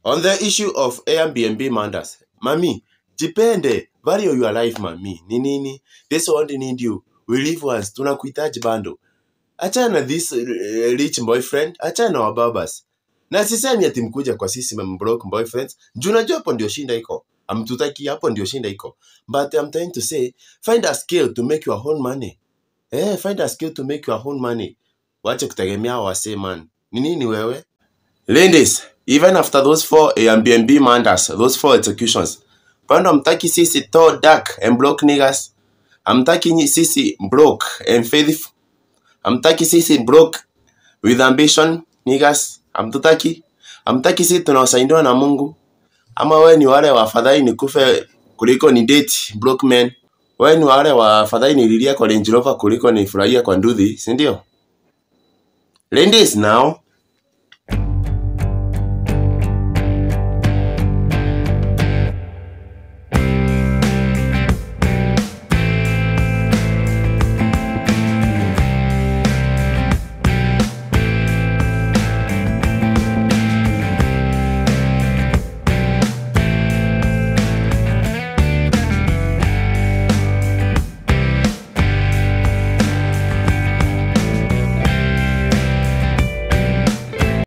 On the issue of Airbnb manders, mami, jipende, value your life mami. Ni nini? This world need you. We live once, tunakuhitaji bando. Achana na this uh, rich boyfriend, achana na wababas. Na sisemi ati mkuja kwa sisi mbroke boyfriends. Juu najua hapo ndio shinda iko. Amtutaki hapo ndio shinda iko. But I'm trying to say, find a skill to make your own money. Eh, find a skill to make your own money. Wache kutegemea wasee man. Ni nini wewe? Ladies, even after those four Airbnb manders, those four executions, bado hamtaki sisi tall dark and broke niggas. Hamtaki nyi- sisi broke and faithful. Hamtaki sisi broke with ambition niggas. Hamtutaki. Hamtaki sisi tunaosaidiwa na Mungu. Ama wewe ni wale wa afadhali nikufe kuliko ni date broke men. Wewe ni wale wa afadhali nililia kwa Range Rover kuliko nifurahia kwa nduthi, si ndio? Ladies now,